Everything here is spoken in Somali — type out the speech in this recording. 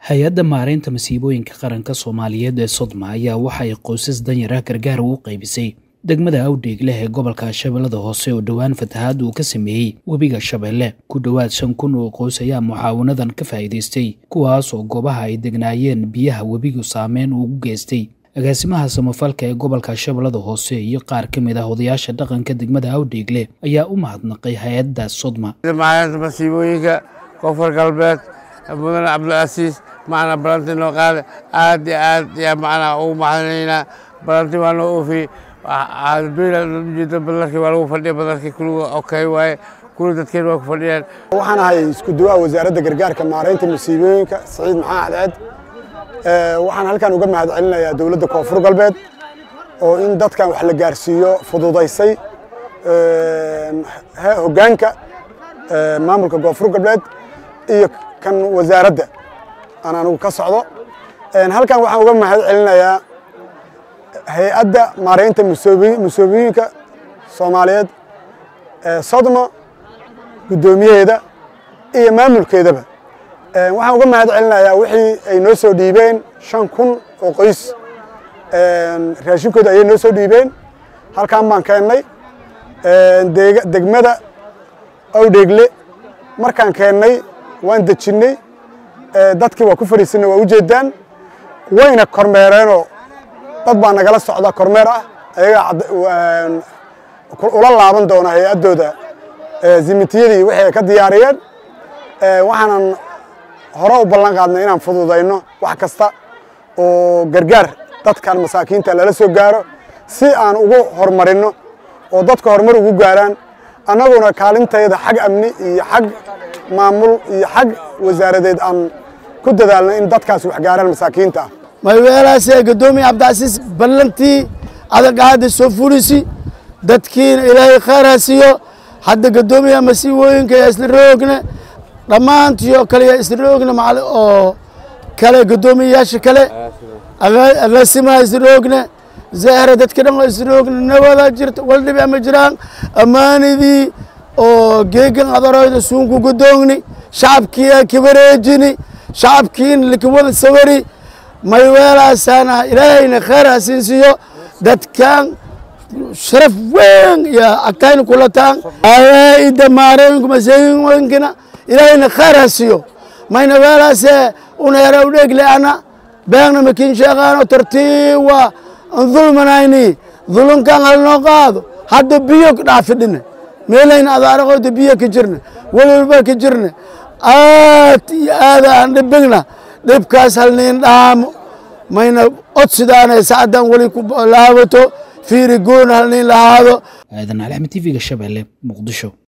hay-adda maareynta masiibooyinka qaranka soomaaliyeed ee sodma ayaa waxa ay qoysas danyara gargaar ugu qaybisay degmada awdheegleh ee gobolka shabeellada hoose oo dhowaan fatahaad uu ka sameeyey webiga shabeelle ku dhowaad shan kun oo qoys ayaa mucaawanadan ka faa'iidaystay kuwaas oo goobaha ay degnaayeen biyaha webigu saameyn ugu geystay agaasimaha samafalka ee gobolka shabeellada hoose iyo qaar ka mid ah odayaasha dhaqanka degmada awdheegle ayaa u mahadnaqay hay-adda sodma maalinta masiibooyinka koonfur galbeed mudane cabdilcasiis macnaa balanti noo qaade aad iyo aad yaa macnaa ugu mahadinaynaa balanti waa noo oofiyey ujeeda badarkii waa lagu fadhiya badarkii kuliga okay waaye kuli dadkeen waa ku fadhiyaan waxaan ahay isku duwaha wasaaradda gargaarka maareynta masiibooyinka saciid maxaa cadceed waxaan halkan uga mahad celinayaa dowladda koonfur galbeed oo in dadkan wax la gaarsiiyo fududaysay hoggaanka maamulka koonfur galbeed iyo kan wasaaradda aan anigu ka socdo halkan waxaan uga mahad celinayaa hay-adda maareynta musoobiyinka soomaaliyeed sodma guddoomiyaheeda iyo maamulkeedaba waxaan uga mahad celinayaa wixii ay noo soo dhiibeen shan kun oo qoys raashinkooda ayay noo soo dhiibeen halkan baan keennay degmada awdheegle markaan keennay waan dejinnay dadkii waa ku fadhiisanay waa ujeedaan wayna kormeereenoo dad baa nagala socda kormeer ah ayagaa ula laaban doona hay-addooda zimitiyadii wixii ay ka diyaariyeen waxaanan hore u ballan qaadnay inaan fududayno wax kasta oo gargaar dadkan masaakiinta lala soo gaaro si aan ugu horumarinno oo dadka horumar ugu gaaraan annaguna kaalintayda xag amni iyo xag maamul iyo xag wasaaradeed aan ku dadaalno in dadkaas wax gaaraan masaakiinta ah mayweelaasee guddoomiye cabdicasiis ballantii adag hadda soo fulisi dadkiina ilaahay khayr ha siiyo hadda guddoomiyaha masiibooyinka yaa isla roogna dhammaantiyo kale yaa isla roogna macal oo kale guddoomiyayaasha kale agaasimaha isla roogna zahra dadka dhan oo isla roogna nabadaa jirta wal dhibi ama jiraan ammaanidii oo geegan adarooyda suunku guddoogni shacabkiyaa kibareejini shacabkiina likawada sawari mayweelaasaana ilaahayna khayr ha siin siiyo dadkan sharaf weyn iyo agtayna kulataan awaa'ida maarooyinka masaayinkina ilaahayna khayr ha siiyo mayna weelaasee uneera udheegle ana beegna makin sheeqaano tartiiwa an dulmanayni dulunkan halnoo qaado hadda biyo dhaafidhina meelayna adaaraqooda biyo ka jirna welwalba ka jirna aad iyo aada aan dhibigna dhibkaas halniin dhaamo mayna odsidaanay sacdan weli ku laabato fiiri goon halniin lahaado aadan alxmed tv-ga shabeelle muqdisho